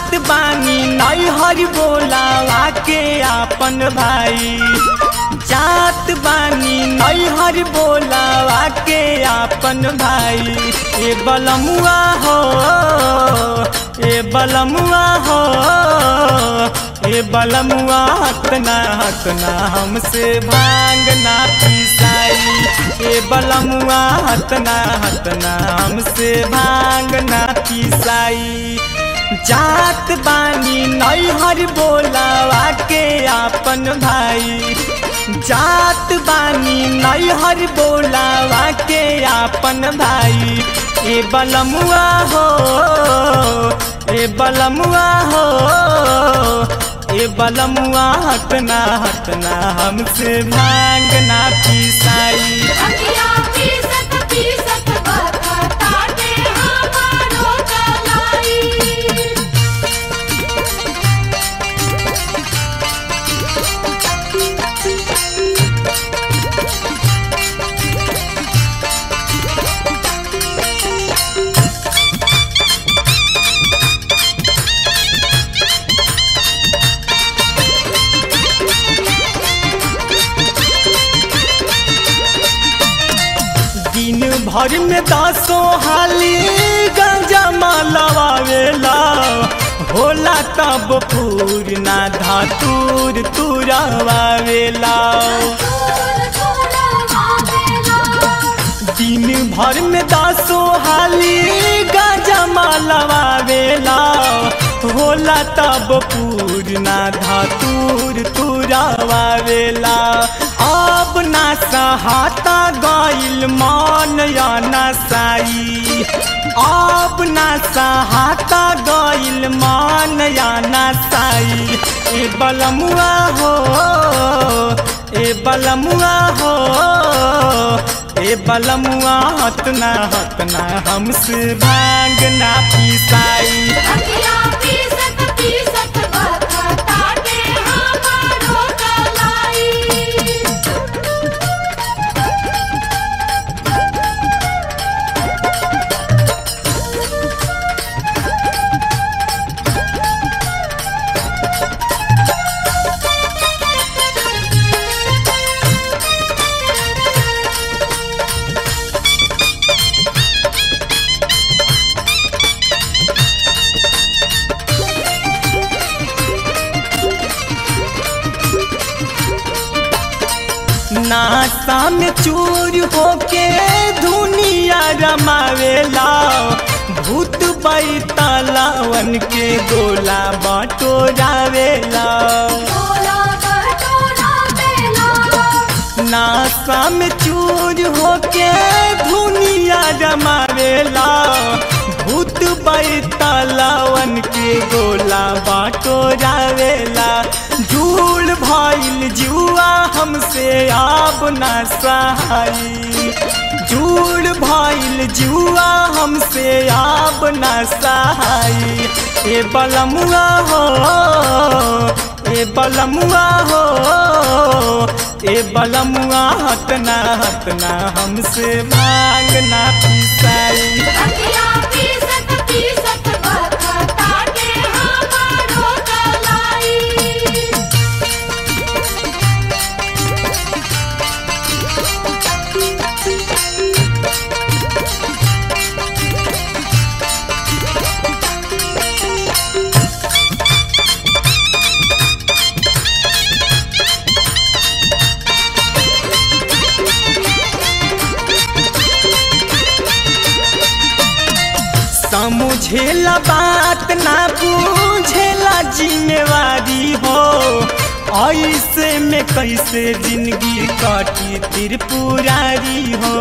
जात बानी नैहर बोलावा के आपन भाई जात बानी नैहर बोलावा के आपन भाई ए बलमुआ हो ए बलमुआ हो ए बलमुआ हतना हतना हमसे भांगना पिसाई ए बलमुआ हतना हतना हमसे भांगना पिसाई जात बानी नैहर बोलावा के आपन भाई जात बानी नैहर बोलावा के आपन भाई ए बलमुआ हो ए बलमुआ हो ए बलमुआ हटना हटना हमसे भांगना पिसाई अखिया पीसत पीसत बरताटे हमारो कलाई दिन भर में दसो हाली गंजा मालवावेला होला तब पूर्णा धातुर तुरावेला तोर छोड़ा मावेला दिन भर में दसो हाली गंजा मालवावेला होला तब पूर्णा धातुर तुरावेला अब ना सहाता गइल मन या नसाई अब ना सहाता गइल मन या नसाई ए बलमुआ हो ए बलमुआ हो ए बलमुआ हतना हतना हमसे भांगना पिसाई अखिया पीसत पीसत बरताटे हमारो कलाई नासा में चूर होके दुनिया रमावेला भूत बैतालावन के गोला बटोरावेला बोला बटोरा बेला नासा में चूर होके दुनिया रमावेला भूत बैतालावन के गोला बटोरावेला झूल भइल जुआ हमसे आब ना सहाई झूल भइल जुआ हमसे आब ना सहाई ए बलमुआ हो ए बलमुआ हो ए बलमुआ हटना हटना हमसे भांगना पिसाई अखिया पीसत पीसत बरताटे हमारो कलाई समझेला बात ना पूछेला जिम्मेवारी हो ऐसे में कैसे जिंदगी काटी त्रिपुरारी हो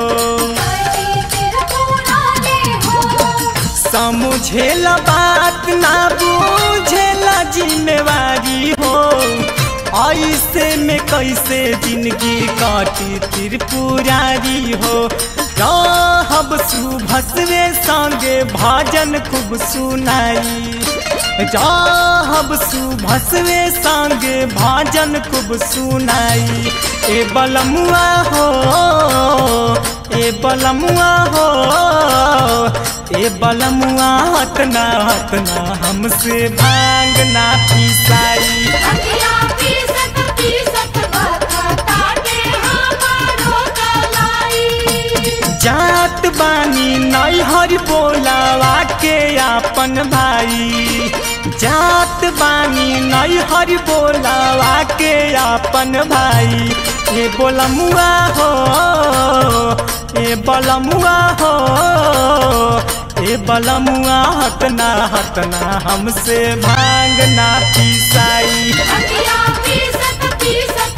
समझेला बात ना बूझेला जिम्मेवारी हो ऐसे में कैसे जिंदगी काटी त्रिपुरारी हो रहब सुभसवे संगे भजन खूब सुनाई रहब सुभसवे संगे भजन खूब सुनाई ए बलमुआ हो ए बलमुआ हो ए बलमुआ हटना हटना हमसे भांग ना पिसाई अखिया पीसत पीसत बखताटे हमारो कलाई जात बानी नैहर बोलावा के आपन भाई जात बानी नैहर बोलावा के आपन भाई ए बोलमुआ हो ए बलमुआ हो ए बलमुआ हटना हटना हमसे भांग ना पिसाई अखिया पीसत पीसत